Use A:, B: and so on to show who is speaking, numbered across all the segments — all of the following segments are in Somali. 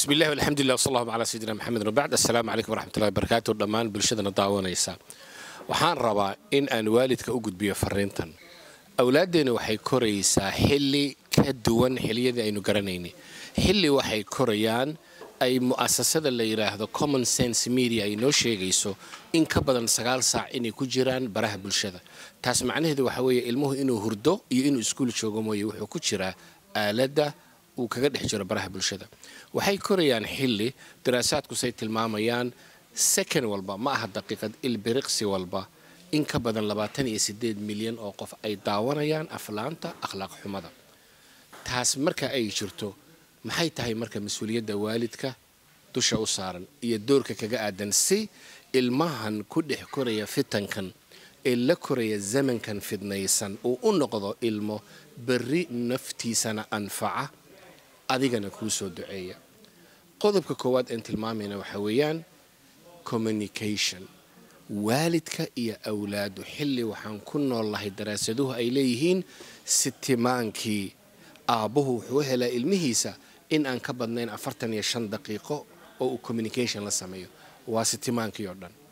A: bismi illahi alxamdulilah wsal allahu calaa sayidina maxamed wabacd assalaamu calaykum waraxmatullahi wabarakaatu dhammaan bulshadana daawanaysa waxaan rabaa in aan waalidka u gudbiyo fariintan awlaaddeena waxay koraysaa xilli ka duwan xilliyadii aynu garanaynay xilli waxay korayaan ay mu'asasada la yidhaahdo common sense media ay noo sheegayso in ka badan sagaal saac inay ku jiraan baraha bulshada taas macnaheedu waxa weeye ilmuhu inuu hurdo iyo inuu iskuul joogo mooye wuxuu ku jiraa aaladda uu kaga dhex jiro baraha bulshada waxay korayaan xilli daraasaadkusay tilmaamayaan second walba ma aha daqiiqad ilbiriqsi walba in ka badan labaatan iyo sideed milyan oo qof ay daawanayaan aflaanta akhlaaq xumada taas marka ay jirto maxay tahay marka mas-uuliyadda waalidka dusha u saaran iyo doorka kaga aadan si ilmahan ku dhex koraya fitankan ee la koraya zamankan fidnaysan uu u noqdo ilmo berri naftiisana anfaca adigana kuu soo duceeya qodobka koowaad aan tilmaamayna waxaa weeyaan communication waalidka iyo awlaadu xilli waxaan ku nool lahay daraasaduhu ay leeyihiin sitimaankii aabbuhu wuxuu helaa ilmihiisa in aan ka badnayn afartan iyo shan daqiiqo oo uu communication la sameeyo waa sitimaankii oo dhan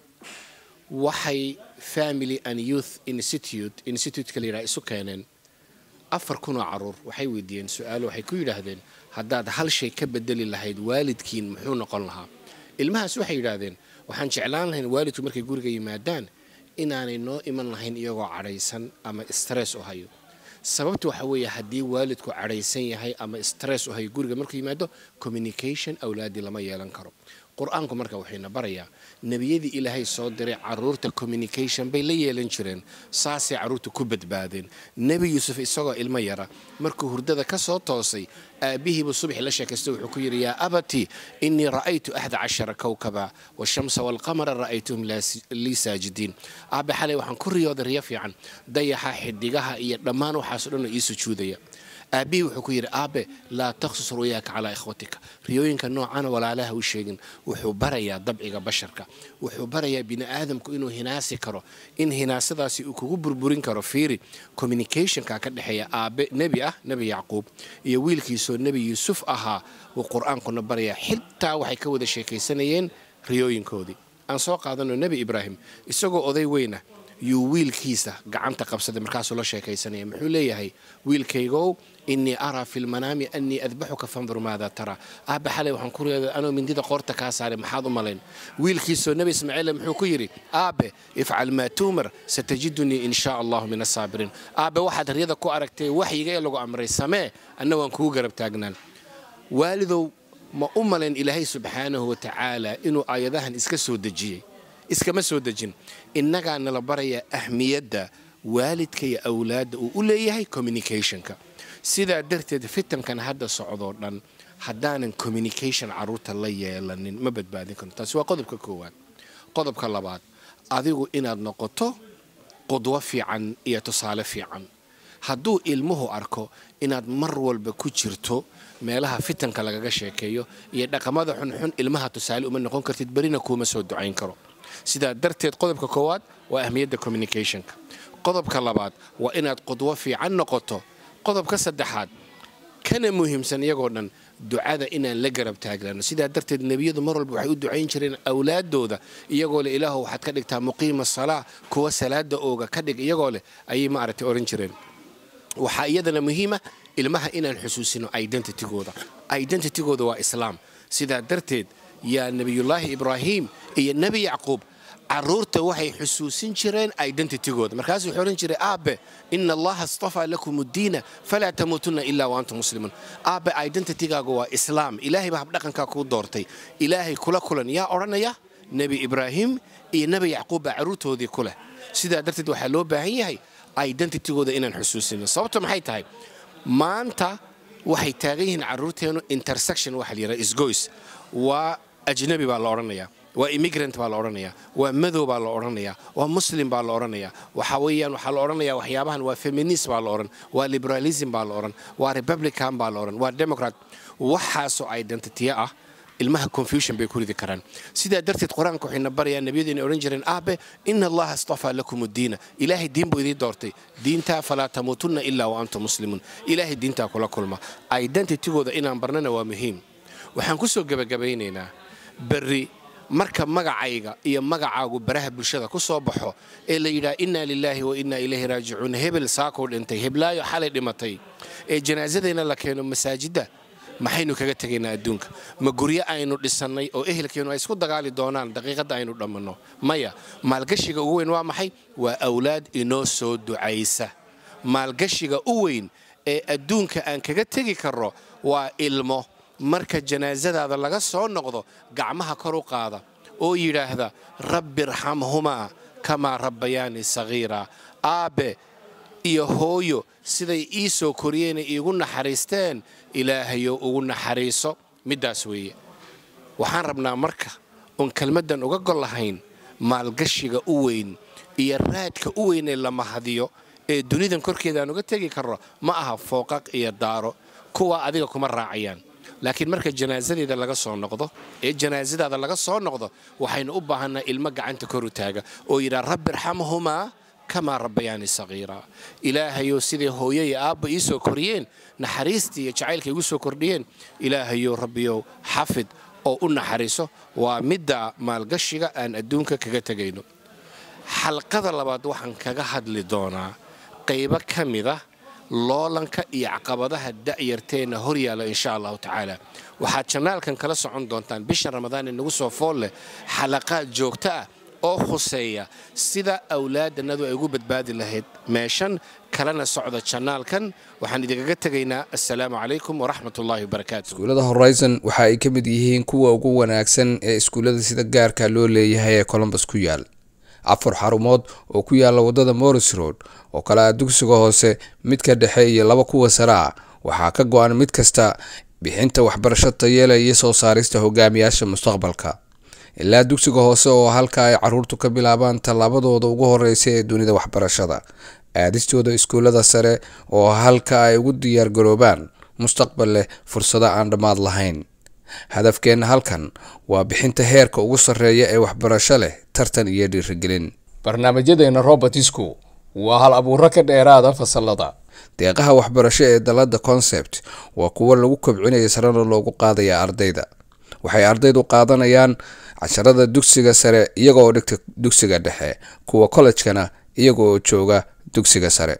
A: waxay family and youth institute institute-ka la yidhaha isu keeneen afar kunoo caruur waxay weydiiyeen su-aalo waxay ku yidhaahdeen haddaad hal shay ka bedeli lahayd waalidkiin muxuu noqon lahaa ilmahaas waxay yidhaahdeen waxaan jeclaan lahayn waalidku markay guriga yimaadaan inaanay noo iman lahayn iyagoo cadhaysan ama stress u hayo sababta waxa weeye haddii waalidku cadhaysan yahay ama stress u hayo guriga markuu yimaado communication awlaadii lama yeelan karo qur-aanku marka waxayna barayaa nebiyadii ilaahay soo diray caruurta communication bay la yeelan jireen saasay carruurta ku badbaadeen nebi yuusuf isagoo ilmo yara markuu hurdada ka soo toosay aabbihiibuu subaxi la sheekaystay wuxuu ku yidhi yaa abati innii ra'aytu axda cashara kowkaba washamsa waalqamara ra'aytuhum lii saajidiin aabbe xalay waxaan ku riyooday riyo fiican dayaxa xidigaha iyo dhammaan waxaaso dhan oo ii sujuudaya aabbihii wuxuu ku yidhi aabe laa taqsus ruyaaka calaa ikhwatika riyooyinka noocana walaalaha u sheegin wuxuu barayaa dabciga basharka wuxuu barayaa bini aadamku inuu hinaasi karo in hinaasadaasi uu kugu burburin karo fiiri communicationka ka dhexeeya aabe nebi ah nebi yacquub iyo wiilkiisoo nebi yuusuf ahaa wuu qur-aankuna barayaa xitaa waxay ka wada sheekaysanayeen riyooyinkoodii aan soo qaadano nebi ibraahim isagoo oday weyna yuu wiilkiisa gacanta qabsaday markaasuu la sheekaysanaya muxuu leeyahay wiilkaygow innii araa fi lmanaami annii adbaxuka fandur maada taraa aabba xalay waxaan ku reeday anoo mindida qoorta kaa saaray maxaad u malayn wiilkiisoo nebi ismaaciille muxuu ku yidhi aabe ifcal maa tuumar satajidunii in shaa allahu min asaabiriin aabe waxaad haryada ku aragtay waxyiga ee lagu amray samee anna waan kugu garab taagnaan waalidow ma u malayn ilaahay subxaanahu wa tacaala inuu aayadahan iska soo dejiyey iskama soo dejin innagaa nala barayaa ahmiyadda waalidka iyo awlaadda uu u leeyahay communicationka sidaa darteed fitankan hadda socdoo dhan haddaanan communication carruurta la yeelanin ma badbaadin karno taasi waa qodobka koowaad qodobka labaad adigu inaad noqoto qudwo fiican iyo tusaale fiican hadduu ilmuhu arko inaad mar walba ku jirto meelaha fitanka lagaga sheekeeyo iyo dhaqamada xunxun ilmaha tusaale uma noqon kartid berina kuuma soo ducayn karo sidaa darteed qodobka koowaad waa ahmiyadda communicationka qodobka labaad waa inaad qudwo fiican noqoto qodobka saddexaad kana muhiimsan iyagoo dhan ducada inaan la garab taaglano sidaa darteed nebiyadu mar walba waxay u ducayn jireen awlaadooda iyagoo leh ilaahu waxaad ka dhigtaa muqiima salaa kuwa salaada ooga ka dhig iyagoo leh ayay maaragtay ohan jireen waxaa iyadana muhiima ilmaha inaan xusuusino identitygooda identitygooda waa islaam sidaa darteed yaa nebiyullaahi ibraahim iyo nebi yacquub caruurta waxay xusuusin jireen identitygooda markaasuu wuxuu odhan jiray aabe ina allaha astafaa lakum uddiina falaa tamuutunna ilaa wa antum muslimuun aabe identitygaagu waa islaam ilaahay baa habdhaqankaa kuu doortay ilaahay kula kulan yaa odhanaya nebi ibraahim iyo nebi yacquub baa carruurtoodii ku leh sidaa darteed waxaa loo baahan yahay identitygooda inaan xusuusino sababto maxay tahay maanta waxay taagan yihiin carruurteennu intersection waxa la yidhaha isgoys waa ajnabi baa la odhanayaa waa immigrant baa la odhanayaa waa madow baa la odhanayaa waa muslim baa la odhanayaa waxa weeyaan waxaa la odhanayaa waxyaabahan waa feminist baa la odhan waa liberalism baa la odhan waa republican baa la odhan waa democrat waxaasoo identitya ah ilmaha confusion bay ku ridi karaan sidaa darteed qur-aanka waxayna barayaa nebiyadu inay odhan jireen aabe ina allaha astafaa lakum uddiina ilaahay diin buu idiin doortay diintaa falaa tamuutunna ilaa wa antum muslimuun ilaahay diintaa kula kulma identitygooda inaan barnana waa muhiim waxaan ku soo gebagabaynaynaa berri marka magacayga iyo magacaagu baraha bulshada ku soo baxo ee la yidhaha innaa lilaahi wa innaa ilayhi raajicuun hebel saakuu dhintay heblaayo xalay dhimatay ee janaasadayna la keeno masaajidda maxaynu kaga tegaynaa adduunka ma guryo aynu dhisannay oo ehelkeennu ay isku dagaali doonaan daqiiqadda aynu dhammanno maya maalgashiga ugu weyn waa maxay waa awlaad inoo soo ducaysa maalgashiga u weyn ee adduunka aan kaga tegi karro waa ilmo marka janaasadaada laga soo noqdo gacmaha kor u qaada oo yidhaahda rabbi irxamhumaa kamaa rabbayaani sagiira aabbe iyo hooyo siday ii soo koriyeenay iigu naxariisteen ilaahayo ugu naxariiso middaas weeye waxaan rabnaa marka oon kelmaddan uga gol lahayn maalgashiga u weyn iyo raadka u weyn ee la mahadiyo ee dunidan korkeeda aan uga tegi karno ma aha fooqaq iyo daaro kuwa adiga kuma raacayaan laakiin marka janaasadeeda laga soo noqdo ee janaasadaada laga soo noqdo waxaynu u baahanaa ilmo gacanta kor u taaga oo yidhaa rabbi irxamhumaa kamaa rabbayaani sagiira ilaahayow siday hooyo iyo aabba ii soo koriyeen naxariistii iyo jacaylka igu soo kordhiyeen ilaahayow rabbiyow xafid oo u naxariiso waa midda maalgashiga aan adduunka kaga tegayno xalqada labaad waxaan kaga hadli doonaa qaybo ka mida loolanka iyo caqabadaha da'yarteenna hor yaalla insha allahu tacaala waxaad janaalkan kala socon doontaan bishan ramadaan ee nagu soo fool leh xalaqaad joogto ah oo khuseeya sida awlaadannadu ay ugu badbaadi lahayd meeshan kalena socda janaalkan waxaan idinkaga tegaynaa assalaamu calaykum waraxmatullaahi wabarakaatu
B: iskuullada horizon waxa ay ka mid yihiin kuwa ugu wanaagsan ee iskuullada sida gaarka loo leeyahay ee colombus ku yaal afar xarumood oo ku yaala wadada morris road oo kale ah dugsiga hoose midka dhexe iyo laba kuwa sare ah waxaa ka go-an mid kasta bixinta waxbarasho tayeela iyo soo saarista hogaamiyaasha mustaqbalka ilaa dugsiga hoose oo halka ay caruurtu ka bilaabaan tallaabadooda ugu horeysa ee dunida waxbarashada aadistooda iskuullada sare oo halka ay ugu diyaargaroobaan mustaqbal leh fursado aan dhammaad lahayn hadafkeenna halkan waa bixinta heerka ugu sarreeya ee waxbarasho leh tartan iyo dhiirigelin barnaamijyadeena robertisku waa hal abuuro ka dheeraada fasalada deeqaha waxbarasho ee dalada concept waa kuwo lagu kobcinaya sarena loogu qaadaya ardayda waxay ardaydu qaadanayaan casharada dugsiga sare iyaga oo dhigta dugsiga dhexe kuwa kollejkana iyaga oo jooga dugsiga sare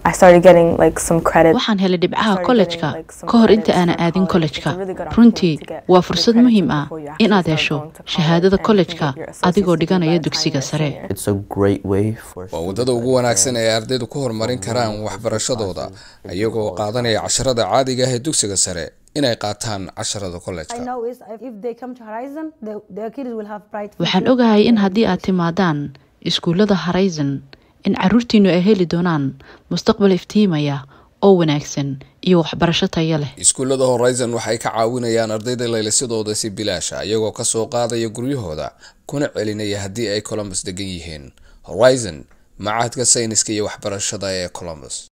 C: waxaan helay dhibcaha kollejka ka hor inta aanan aadin kollejka runtii waa fursad muhiim ah inaad hesho shahaadada kollejka adigoo dhiganaya dugsiga sare
B: waa waddada ugu wanaagsan ee ardaydu ku horumarin karaan waxbarashadooda iyagoo qaadanaya casharada caadiga ah ee dugsiga sare inay qaataan casharada kollejka
C: waxaan ogahay in haddii aad timaadaan iskuullada horizon in caruurtiinnu ay heli doonaan mustaqbal iftiimaya oo wanaagsan iyo waxbarasho tayo leh
B: iskuullada horizon waxay ka caawinayaan ardayda laylisadooda si bilaasha iyagoo ka soo qaadaya guryahooda kuna celinaya haddii ay colombus degan yihiin horizon macahadka sayniska iyo waxbarashada ee colombus